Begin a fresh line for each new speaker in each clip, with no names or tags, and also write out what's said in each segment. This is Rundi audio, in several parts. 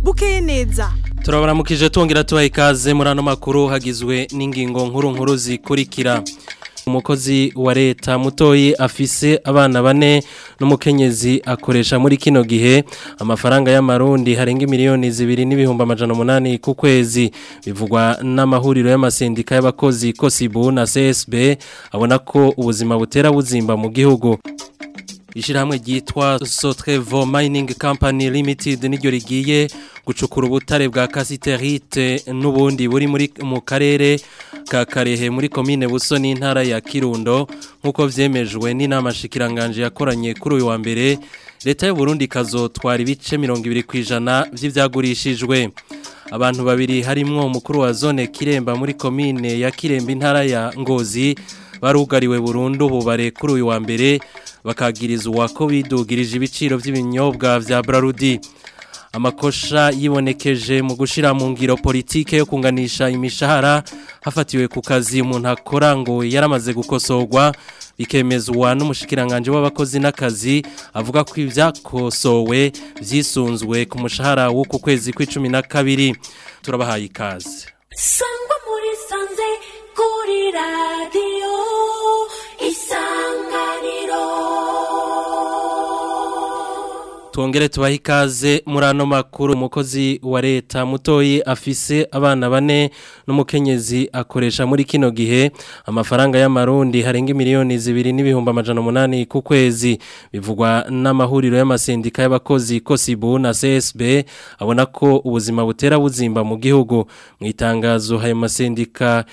bukeye neza
turabaramukije tongera tubaha ikaze muri ano makuru hagizwe n'ingingo nkuru nkuru zikurikira umukozi wa leta mutoyi afise abana bane n'umukenyezi akoresha muri kino gihe amafaranga y'amarundi harenga miliyoni zibiri n'ibihumbi amajana umunani ku kwezi bivugwa n'amahuriro y'amasendika y'abakozi kosibu na csb abona ko ubuzima butera buzimba mu gihugu Ishirahamwe ryitwa Sotrevo Mining Company Limited niryo rigiye gucukura ubutare bwa Casiterite n'ubundi buri muri mu karere ka Karehe muri commune Buso n'intara ya Kirundo nkuko vyemejwe n'inama shikiranganje yakoranye kuri uyu wa mbere leta y'u Burundi kazotwara ibice 20 kwijana vy'ivyagurishijwe abantu babiri harimwo umukuru wa zone Kiremba muri commune ya Kiremba intara ya Ngozi barugariwe burundu bubare kuri uyu wa mbere bakagirizwa ko bidugirije ibiciro by'ibinyobwa vya Brarudi amakosha yibonekeje mu gushira mu ngiro politike yo kunganisha imishahara hafatiwe ku kazi umuntu akora ngo yaramaze gukosorwa bikemezwa n'umushikiranganje w'abakozi n'akazi avuga ko ivyakosowe vyisunzwe ku mushahara w'uku kwezi kw'icumi na kabiri turabahaye ikaze
sangwa muri sanze kuri radiyo isanganiro
Tuongere tubahe ikaze muri ano makuru umukozi wa leta mutoyi afise abana bane n'umukenyezi akoresha muri kino gihe amafaranga y'amarundi harenga miliyoni zibiri n'ibihumbi amajana umunani ku kwezi bivugwa n'amahuriro y'amasendika y'abakozi kosibu na csb abona ko ubuzima butera buzimba mu gihugu mu itangazo ayo masendika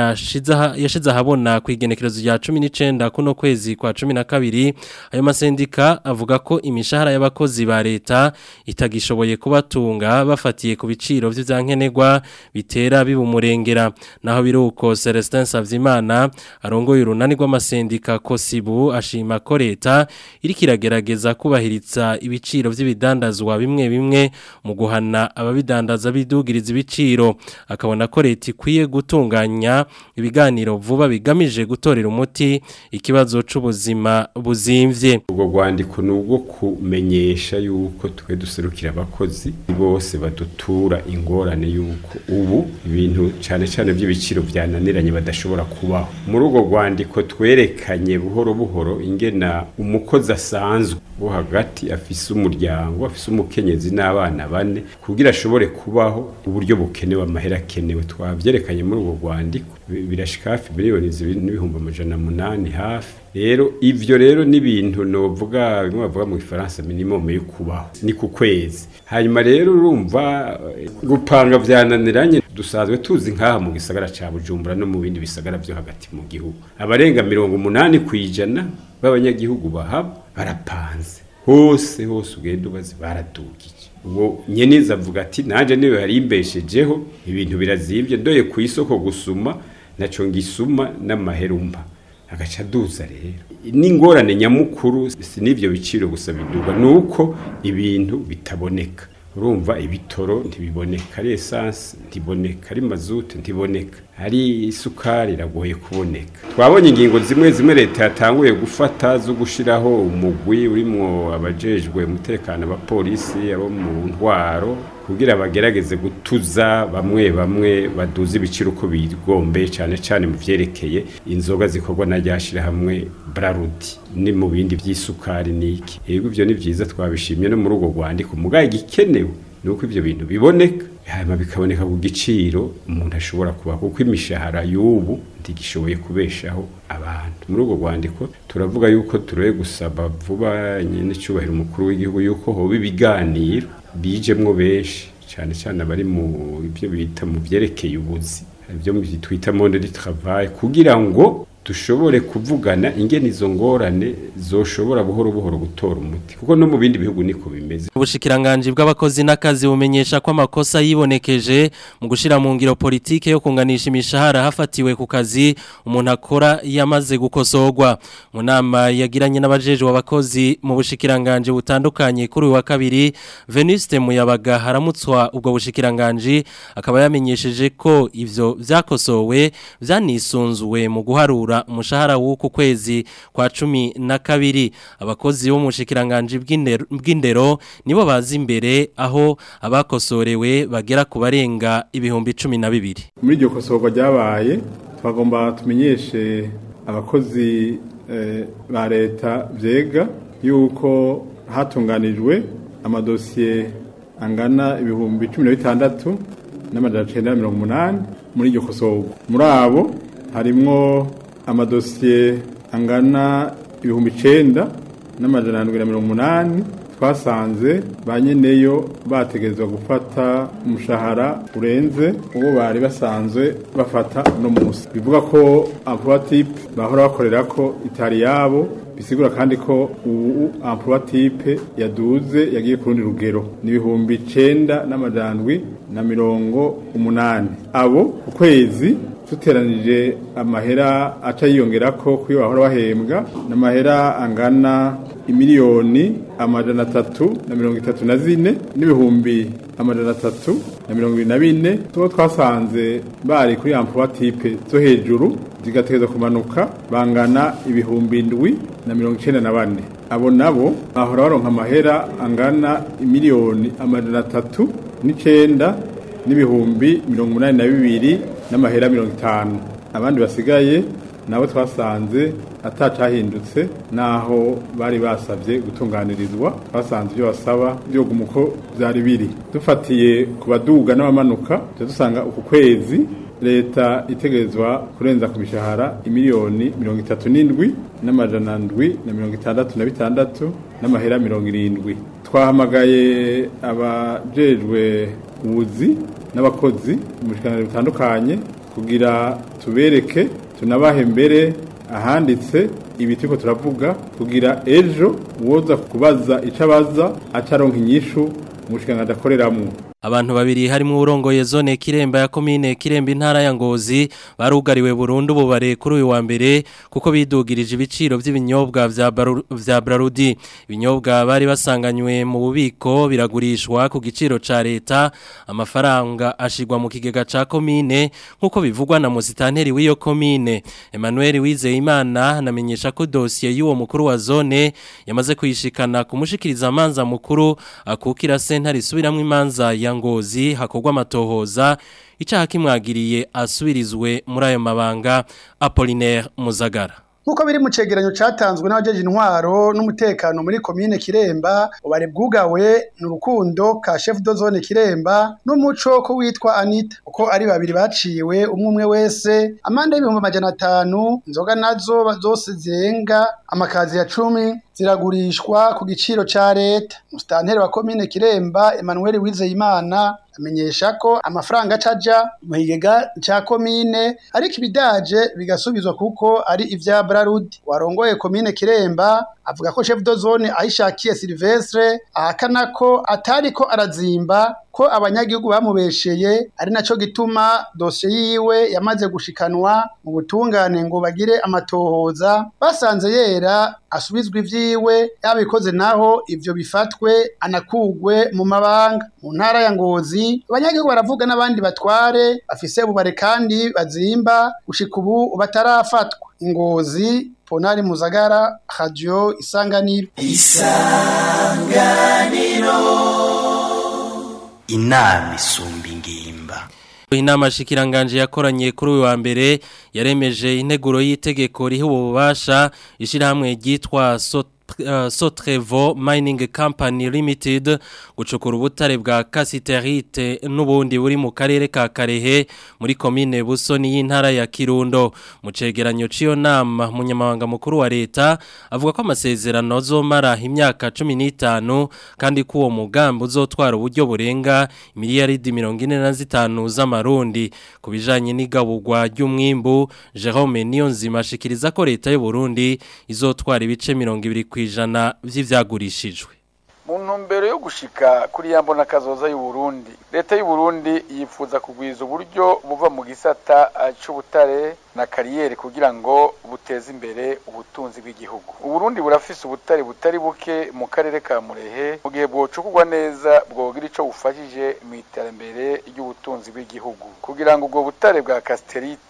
yashize ahabona ku igenekerezo rya cumi n'icenda kuno kwezi kwa cumi na kabiri ayo masendika avuga ko imishahara y'abakozi abakozi ba leta itagishoboye kubatunga bafatiye ku biciro vy'ivyankenerwa bitera bibumurengera naho biruko Celestin Savyimana arongoye urunani rw'amasendika Kosibu ashima ko leta iri kiragerageza kubahiriza ibiciro vy'ibidandazwa bimwe bimwe mu guhana ababidandaza bidugiriza ibiciro akabona ko leta ikwiye gutunganya ibiganiro vuba bigamije gutorera umuti ikibazo c'ubuzima buzimvye
ubwo rwandiko nubwo kumenyesha yuko twe duserukira abakozi bose badutura ingorane yuko ubu ibintu cyane cyane by'ibiciro byananiranye badashobora kubaho muri urwo rwandiko twerekanye buhoro buhoro ingena umukozi asanzwe wo hagati afise umuryango afise umukenyezi n'abana bane kugira ashobore kubaho uburyo bukenewe amahera akenewe twabyerekanye muri urwo rwandiko birashika hafi miliyoni zibiri n'ibihumbi amajana munani hafi rero ivyo rero ni ibintu novuga bimwe bavuga mu gifaransa minimum yo kubaho ni ku kwezi hanyuma rero urumva gupanga vyananiranye dusanzwe tuzi nk'aha mu gisagara ca bujumbura no mu bindi bisagara vyo hagati mu gihugu abarenga mirongo umunani kw'ijana b'abanyagihugu bahaba barapanze hose hose ugenda ubazi baradugije uwo nyeniza avuga ati nanje niwe yari imbeshejeho ibintu birazimvye ndoye ku isoko gusuma naco ngisuma n'amaherumba agaca aduza rero n'ingorane nyamukuru si n'ibyo biciro gusa biduga ni uko ibintu bitaboneka urumva ibitoro ntibiboneka ari esanse ntiboneka ari mazute ntiboneka ari isukari iragoye kuboneka twabonye ingingo zimwe zimwe leta yatanguye gufata zo gushiraho umugwi urimwo abajejwe umutekano abapolisi abo mu ntwaro kugira bagerageze gutuza bamwe bamwe baduza ibiciro uko bigombe cyane cyane mu vyerekeye inzoga zikorwa na ryashira hamwe Brarudi ni mu bindi vy'isukari niki yego ivyo ni vyiza twabishimye no muri urwo rwandiko mugaye gikenewe nuko ivyo bintu biboneka hanyuma bikaboneka ku giciro umuntu ashobora kuba kuko imishahara y'ubu ntigishoboye kubeshaho abantu muri urwo rwandiko turavuga yuko turoye gusaba vuba nyine cyubahiro umukuru w'igihugu yuko hoba ibiganiro bijemwo benshi cyane cyane abari mu ibyo bita mu byerekeye ubuzi ibyo twita monde du travail kugira ngo dushobore kuvugana ingene izo ngorane zoshobora buhoro buhoro gutora umuti kuko no mu bindi bihugu niko bimeze
ubushikiranganje bw'abakozi n'akazi bumenyesha ko amakosa yibonekeje mu gushira mu ngiro politike yo kunganisha imishahara hafatiwe ku kazi umuntu akora yamaze gukosorwa mu nama yagiranye n'abajeje w'abakozi mu bushikiranganje butandukanye kuri uyu wa kabiri Venuste Muyabaga haramutswa ubwo bushikiranganje akaba yamenyesheje ko ivyo vyakosowe vyanisunzuwe mu guharura gushikiriza umushahara w'uku kwezi kwa cumi na kabiri abakozi bo mu bushikiranganje bw'indero- bw'indero nibo bazi imbere aho abakosorewe bagera ku barenga ibihumbi cumi na bibiri
muri iryo kosorwa ryabaye twagomba tumenyeshe abakozi eh, ba leta vyega yuko hatunganijwe amadosiye angana ibihumbi cumi na bitandatu n'amajana cenda na mirongo umunani muri iryo kosorwa muri abo harimwo amadosiye angana ibihumbi icenda n'amajana ndwi na mirongo umunani twasanze ba nyeneyo bategerezwa gufata umushahara urenze uwo bari basanzwe bafata no munsi bivuga ko emploi type bahora bakorera ko itari yabo bisigura kandi ko ubu emploi type yaduze yagiye ku rundi rugero ni ibihumbi icenda n'amajandwi na mirongo umunani abo ku kwezi tuteranije amahera aca yiyongera ko kuyo bahora bahembwa n'amahera angana imiliyoni amajana atatu na mirongo itatu na zine n'ibihumbi amajana atatu na mirongo ibiri na bine tubo twasanze bari kuri emploi type zo hejuru zigategereza kumanuka bangana ibihumbi indwi na mirongo icenda na bane abo nabo bahora baronka amahera angana imiliyoni amajana atatu n'icenda n'ibihumbi mirongo umunani na bibiri n'amahera mirongo itanu abandi basigaye nabo twasanze atacahindutse naho bari basabye gutunganirizwa twasanze ibyo basaba byoguma uko byari biri dufatiye ku baduga n'abamanuka tujya dusanga uku kwezi leta itegerezwa kurenza ku mishahara imiliyoni mirongo itatu n'indwi n'amajana ndwi na mirongo itandatu na bitandatu n'amahera mirongo irindwi twahamagaye abajejwe ubuzi n'abakozi mu biganiro bitandukanye kugira tubereke tunabahe mbere ahanditse ibi turiko turavuga kugira ejo uwoza kubaza ico abaza acaronka inyishu mu bushikiranganji akoreramwo
Abantu babiri harimo urongoye zone Kiremba ya komine Kiremba intara ya Ngozi barugariwe burundu bubare kuri uyu wa mbere kuko bidugirije ibiciro by'ibinyobwa vya Baru- vya Brarudi ibinyobwa bari basanganywe mu bubiko biragurishwa ku giciro ca leta amafaranga ashigwa mu kigega ca komine nkuko bivugwa na musitanteri w'iyo komine Emmanuel Wizeyimana anamenyesha ko dossier y'uwo mukuru wa zone yamaze kuyishikana kumushikiriza amanza mukuru akukira sentare isubiramwo imanza ya ngozi hakorwa amatohoza icyaha kimwagiriye asubirizwe muri ayo mabanga Apollinaire Muzagara
Nkuko biri mu cegeranyo catanzwe n'abajeje intwaro n'umutekano muri komine Kiremba ubare bwugawe n'urukundo ka chef de zone Kiremba n'umuco ko witwa Anita uko ari babiri baciwe umwe umwe wese amande y'ibihumbi amajana atanu inzoga nazo zose zirenga amakazi ya cumi ziragurishwa ku giciro ca leta musitanteri wa komine Kiremba Emmanuel Wizeyimana amenyesha ko amafaranga acaja mu kigega ca komine ariko ibidaje bigasubizwa kuko ari ivya Brarud warongoye komine Kiremba avuga ko chef de zone ahishakiye Silvestre ahakana ko atariko arazimba ko abanyagihugu bamubesheye ari naco gituma dosiye yiwe yamaze gushikanwa mu butungane ngo bagire amatohoza basanze yera asubizwa ivyiwe yabikoze naho ivyo bifatwe anakugwe mu mabanga mu ntara ya Ngozi abanyagihugu baravuga n'abandi batware bafise bubare kandi bazimba gushika ubu batarafatwa Ngozi Ponari Muzagara Radio Isanganiro
inama isumba ingimba
Inama shikiranganje yakoranye kuri uyu wa mbere yaremeje integuro y'itegeko riha ububasha ishirahamwe ryitwa Sot uh, Sotrevo Mining Company Limited gucukura ubutare bwa Casiterite n'ubundi buri mu karere ka Karehe muri komine Busoni y'intara ya Kirundo mu cegeranyo ciyo nama munyamabanga mukuru wa leta avuga ko amasezerano azomara imyaka 15 kandi ko uwo mugambi uzotwara uburyo burenga miliyaridi 45 z'amarundi kubijanye n'igabugwa ry'umwimbu Jerome Niyonzima ashikiriza ko leta y'u Burundi izotwara ibice 20 kwijana vy'ivyagurishijwe
mu ntumbero yo gushika kuri ya mbona kazoza y'u Burundi leta y'u Burundi yifuza kugwiza uburyo buva mu gisata eh, c'ubutare na kariyeri kugira ngo buteze imbere ubutunzi bw'igihugu u Burundi burafise ubutare butari buke mu karere ka Murehe mu gihe bwocukurwa neza bwogira ico bufashije mu iterambere ry'ubutunzi bw'igihugu kugira ngo ubwo butare bwa Casterite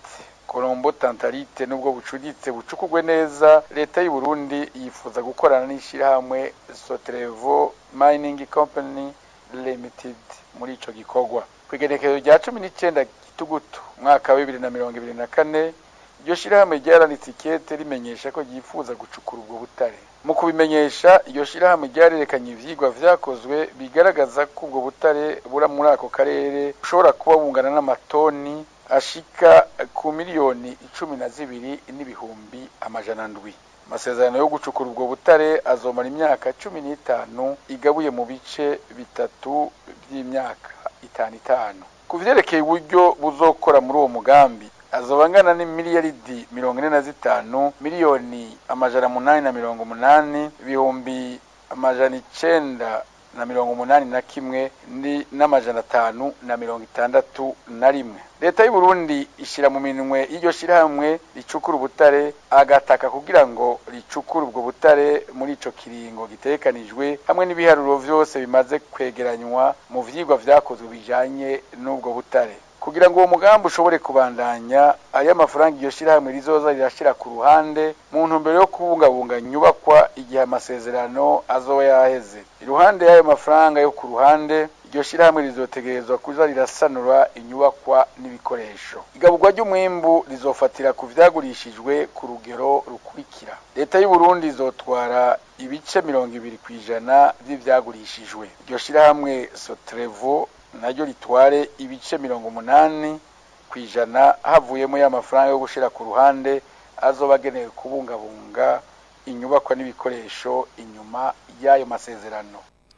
Colombo Tantarite nubwo bucuditse bucukugwe neza leta y'u Burundi yifuza gukorana n'ishirahamwe Sotrevo Mining Company Limited muri ico gikorwa kwigenekezo rya 19 gitugutu mwaka wa 2024 iryo shirahamwe ryaranitse ikete rimenyesha ko ryifuza gucukura ubwo butare mu kubimenyesha iryo shirahamwe ryarerekanye ivyigwa vyakozwe bigaragaza ko ubwo butare bura muri ako karere bushobora kuba bungana n'amatoni ashika ku miliyoni icumi na zibiri n'ibihumbi amajana ndwi amasezerano yo gucukura ubwo butare azomara imyaka cumi n'itanu igabuye mu bice bitatu by'imyaka itanu itanu ku vyerekeye uburyo buzokora muri uwo mugambi azoba angana n'imiliyaridi mirongo ine na zitanu miliyoni amajana munani na mirongo umunani ibihumbi amajana icenda na mirongo umunani na kimwe ni n'amajana atanu na mirongo itandatu na rimwe leta y'u Burundi ishira mu minwe y'iryo shirahamwe ricukura ubutare agataka kugira ngo ricukure ubwo butare muri ico kiringo gitekanijwe hamwe n'ibiharuro vyose bimaze kwegeranywa mu vyigwa vyakozwe bijanye n'ubwo butare kugira ngo uwo mugambi ushobore kubandanya aya mafaranga iryo shirahamwe rizoza rirashira ku ruhande mu ntumbero yo kubungabunga inyubakwa igihe amasezerano azoba yaheze iruhande y'ayo mafaranga yo ku ruhande iryo shirahamwe rizotegerezwa kuza rirasanura inyubakwa n'ibikoresho igaburwa ry'umwimbu rizofatira ku vyagurishijwe ku rugero rukurikira leta y'u Burundi izotwara ibice mirongo ibiri kw'ijana vy'ivyagurishijwe iryo shirahamwe Sotrevo naryo ritware ibice mirongo umunani ku ijana havuyemo y'amafaranga yo gushira ku ruhande azoba agenewe kubungabunga inyubakwa n'ibikoresho inyuma y'ayo masezerano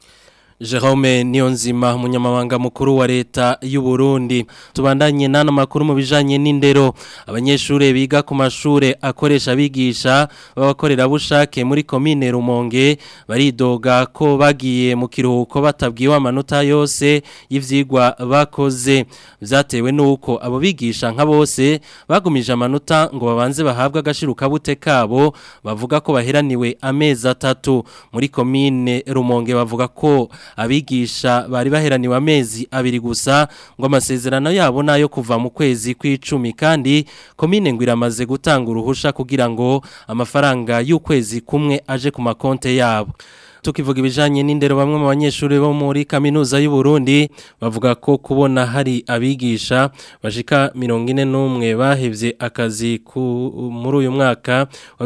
Jerome Niyonzima umunyamabanga mukuru wa leta y'u Burundi tubandanye nano makuru mu bijanye n'indero abanyeshure biga ku mashure akoresha bigisha babakorera bushake muri commune Rumonge baridoga ko bagiye mu kiruhuko batabwiwe amanota yose y'ivyigwa bakoze vyatewe nuko abo bigisha nka bose bagumije amanota ngo babanze bahabwa agashiruka bute kabo bavuga ko baheraniwe amezi atatu muri commune Rumonge bavuga ko abigisha bari baheraniwe amezi abiri gusa ngo amasezerano yabo nayo kuva mu kwezi kw'icumi kandi komine ngo iramaze gutanga uruhusha kugira ngo amafaranga y'ukwezi kumwe aje ku makonte yabo tukivuga ibijanye n'indero bamwe mu banyeshuri bo muri kaminuza y'u Burundi bavuga ko kubona hari abigisha bashika 41 bahevye akazi ku muri uyu mwaka wa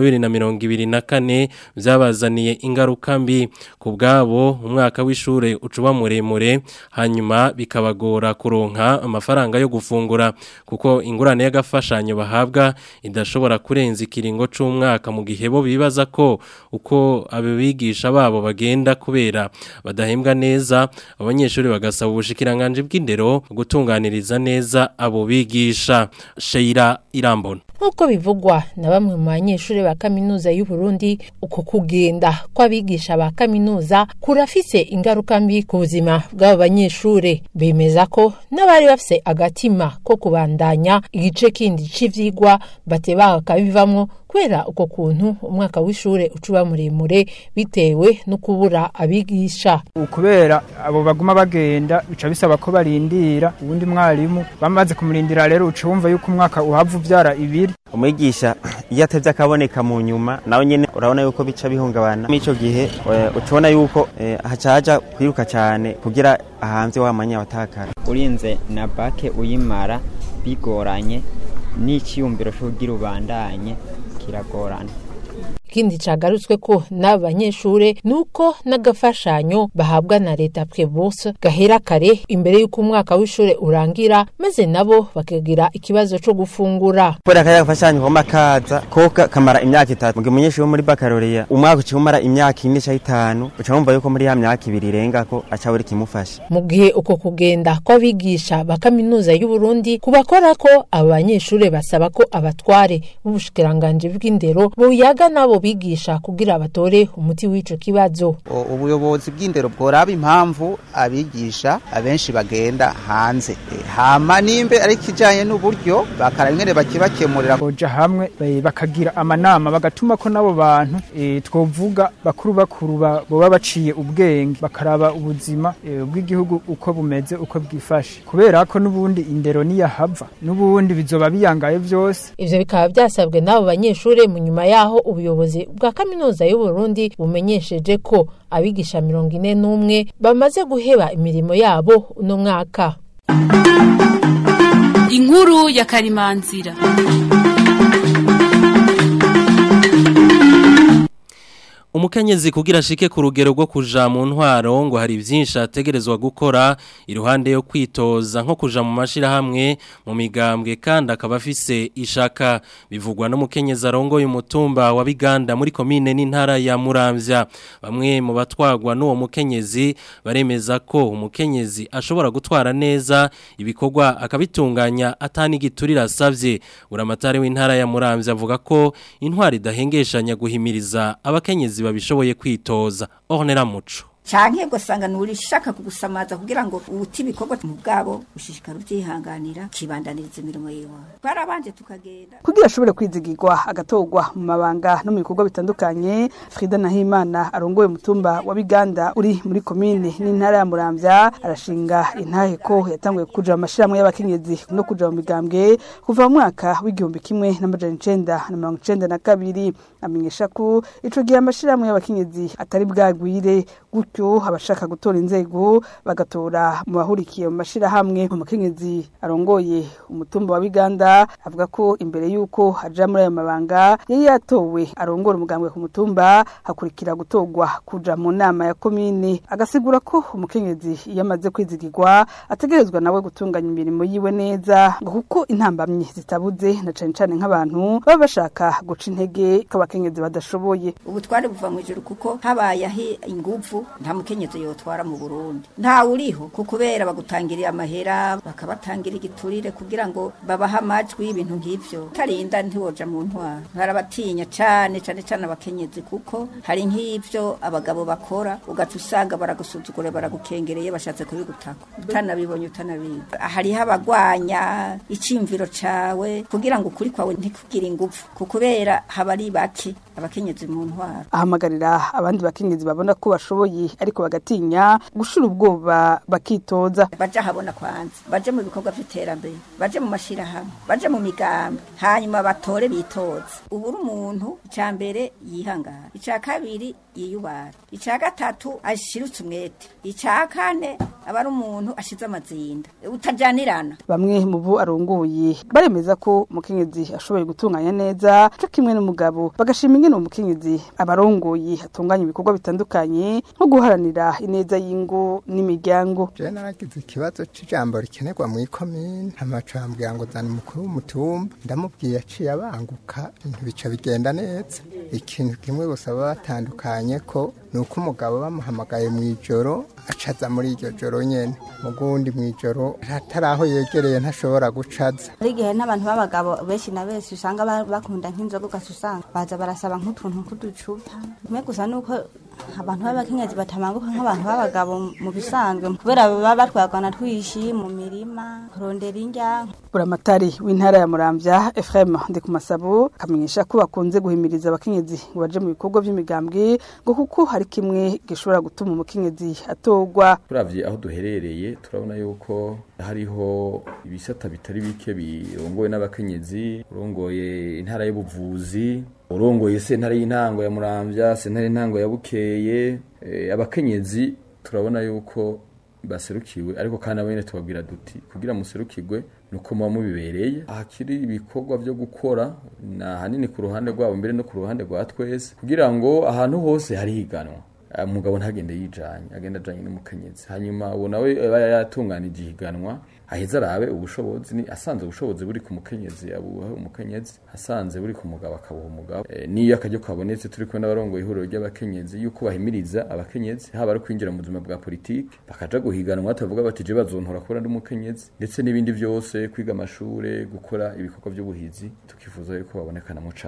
2024 byabazaniye ingaruka mbi ku bwabo umwaka w'ishure ucuba muremure hanyuma bikabagora kuronka amafaranga yo gufungura kuko ingurane y'agafashanyo bahabwa idashobora kurenza ikiringo c'umwaka mu gihe bo bibaza ko uko abigisha babo bagenda kubera badahembwa neza abanyeshuri bagasaba ubushikiranganje bw'indero gutunganiriza neza abo bigisha Sheira Irambona
nk'uko bivugwa na bamwe mu banyeshuri ba kaminuza y'u Burundi uko kugenda kw'abigisha ba kaminuza kurafise ingaruka mbi ku buzima bw'abo banyeshuri bemeza ko n'abari bafise agatima ko kubandanya igice kindi c'ivyigwa bateba bakabivamwo kubera uko kuntu umwaka w'ishure ucuba muremure bitewe no kubura abigisha
kubera abo baguma bagenda bica bisaba ko barindira uwundi mwarimu bamaze kumurindira rero uca wumva yuko umwaka uhava uvyara ibiri
umwigisha iyo atevye akaboneka mu nyuma nawe nyene urabona yuko bica bihungabana muri ico gihe ucubona yuko haca haja kwiruka cane kugira ahanze wa mwanya watakara
urinze na bake uyimara bigoranye n'iciyumviro co kugira ubandanye kiragorana
ikindi cagarutswe ko n'aba banyeshure nuko n'agafashanyo bahabwa na leta prebose gahera kare imbere y'uko umwaka w'ishure urangira maze nabo bakagira ikibazo co gufungura
kubera kaya gafashanyo koma kaza ko kamara imyaka itatu mugihe umunyeshuri wo muri baccalaureat umwaka uciye umara imyaka ine canke itanu uca wumva yuko muri ya myaka ibiri irenga ko aca buri kimufasha
mu gihe uko kugenda kw'abigisha ba kaminuza y'u Burundi kubakora ko abo banyeshure basaba ko abatware b'ubushikiranganje bw'indero buyaga nabo bigisha kugira batore umuti w'ico kibazo
O- ubuyobozi bw'indero bworaba impamvu abigisha abenshi bagenda hanze E, hama nimbe ari kijanye n'uburyo bakara ingene bakibakemurira
boja hamwe eh, bakagira amanama bagatuma ko nabo bantu eh, twovuga bakuru bakuru ba- boba baciye ubwenge bakaraba ubuzima eh, bw'igihugu uko bumeze uko bwifashe kubera ko n'ubundi indero niyahava n'ubundi bizoba biyangaye vyose
ivyo bikaba vyasabwe n'abo banyeshure mu nyuma yaho ubuyobozi bwa kaminuza y'u Burundi bumenyesheje ko abigisha mirongo ine n'umwe bamaze guheba imirimo yabo uno mwaka
inkuru ya karimanzira
umukenyezi kugira ashike ku rugero rwo kuja mu ntwaro ngo hari byinshi ategerezwa gukora iruhande yo kwitoza nko kuja mu mashirahamwe mu migambwe kandi akaba afise ishaka bivugwa n'umukenyezi arongoye umutumba wa Biganda muri komine n'intara ya Muramvya bamwe mu batwagwa n'uwo mukenyezi baremeza ko umukenyezi ashobora gutwara neza ibikorwa akabitunganya atani giturira asavye uramatari w'intara ya Muramvya avuga ko intwari idahengeshanya guhimiriza abakenyezi babishoboye kwitoza ornera muco
canke gusanga nuri shaka kugusamaza kugira ngo uti ibikorwa mu bwabo ushishikara ubyihanganira kibandaniriza imirimo yiwe twarabanje tukagenda
kugira ashobore kwizigirwa agatorwa mu mabanga no mu bikorwa bitandukanye Frida Nahimana arongoye umutumba wa Biganda uri muri komine n'intara ya Muramvya arashinga intahe ko yatanguye kuja mu mashirahamwe y'abakenyezi no kuja mu migambwe kuva mu mwaka w'igihumbi kimwe n'amajana icenda na mirongo icenda na kabiri amenyesha ko ico gihe amashirahamwe y'abakenyezi atari bwagwire gutyo abashaka gutora inzego bagatora mu bahurikiye mu mashirahamwe umukenyezi arongoye umutumba wa Biganda avuga ko imbere yuko aja muri ayo mabanga yari yatowe arongora umugambwe ku mutumba hakurikira gutorwa kuja mu nama ya komine agasigura ko umukenyezi iyo amaze kwizigirwa ategerezwa nawe gutunganya imirimo yiwe neza ngo kuko intambamyi zitabuze na cane cane nk'abantu baba bashaka guca intege ko abakenyezi badashoboye
ubu twari buva mu ijuru kuko habaye ahi inguvu nta mukenyezi yotwara mu Burundi ntawe uriho ku kubera bagutangiriye amahera bakabatangira igiturire kugira ngo babahe amajwi ibintu nk'ivyo utarinda ntiwoja mu ntwara barabatinya cane cane cane abakenyezi kuko hari nk'ivyo abagabo bakora ugaca usanga baragusuzugura baragukengereye bashatse kubigutaka utanabibonye utanabizi hariho abagwanya icimviro cawe kugira ngo ukuri kwawe ntikugire inguvu ku kubera haba ari bake abakenyezi mu ntwara
ahamagarira abandi bakenyezi babona ko bashoboye ariko bagatinya gushira ubwoba bakitoza
baje habona kwanza baje mu bikorwa vy'iterambere baje mu mashirahamwe baje mu migambi hanyuma batore bitoza ubu uri umuntu icya mbere yihangana icya kabiri yiyubara icya gatatu ashirutse umwete icya kane aba ari umuntu ashize amazinda utajanirana
bamwe mu bo arongoye baremeza ko umukenyezi ashoboye gutunganya neza cyo kimwe n'umugabo bagashima ingene umukenyezi abarongoye atunganya ibikorwa bitandukanye nko guharanira ineza y'ingo n'imiryango
je naragize ikibazo c'ijambo rikenerwa mu ikomine amacambwira ngo zana umukuru w'umutumba ndamubwiye aciye abanguka ibintu bica bigenda neza ikintu kimwe gusa baba batandukanye ko ni uko umugabo bamuhamagaye mu ijoro acaza muri iryo joro nyene mugundi mu ijoro atari aho yegereye ntashobora gucaza
hari igihe n'abantu b'abagabo benshi na benshi usanga ba- bakunda nk'inzoga ugaca usanga baza barasaba nk'utuntu nk'uducupa kimwe gusa nuko abantu b'abakenyezi batamanguka nk'abantu b'abagabo mu bisanzwe kubera baba batwagana twishi mu mirima kurondera indya
buramatari w'intara ya muramvya Ephraim Ndikumasabo akamenyesha ko bakunze guhimiriza abakenyezi ngo baje mu bikorwa by'imigambwe ngo kuko hari kimwe gishobora gutuma umukenyezi atogwa
turavye aho duherereye turabona yuko hariho ibisata bitari bike birongoye n'abakenyezi urongoye intara y'ubuvuzi urongoye sentare y'intango ya muramvya sentare y'intango ya bukeye eh, abakenyezi turabona yuko baserukiwe ariko kandi abene tubabwira duti kugira muserukirwe nuko muba mubibereye ahakiri ibikorwa byo gukora na hanini ku ruhande rwabo mbere no ku ruhande rwa twese kugira ngo ahantu hose hari higanwa umugabo ntagende yijanye agenda ajanye n'umukenyezi hanyuma uwo nawe aba yatunganije ihiganwa aheza arabe ubushobozi ni asanze ubushobozi buri ku mukenyezi abuha umukenyezi asanze buri ku mugabo akabuha umugabo e, niyo akaryo kabonetse turi kumwe n'abarongoye ihuriro ry'abakenyezi yuko bahimiriza abakenyezi haba ari kwinjira mu buzima bwa politiki bakaja guhiganwa batavuga bati je bazontora kubona ndi umukenyezi ndetse n'ibindi byose kwiga amashure gukora ibikorwa by'ubuhizi tukifuza yuko babonekanamo cane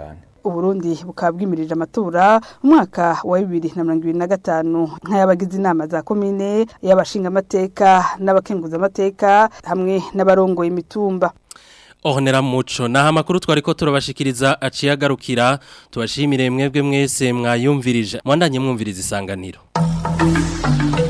uburundi bukaba bwimirije amatora mu mwaka wa bibiri na mirongo ibiri na gatanu nk'ay'abagize inama za komine y'abashingamateka n'abakenguzamateka hamwe n'abarongoye imitumba
Ohonera muco naha makuru twariko turabashikiriza aciye agarukira tubashimire mwebwe mwese mwayumvirije mwandanye mwumviriza isanganiro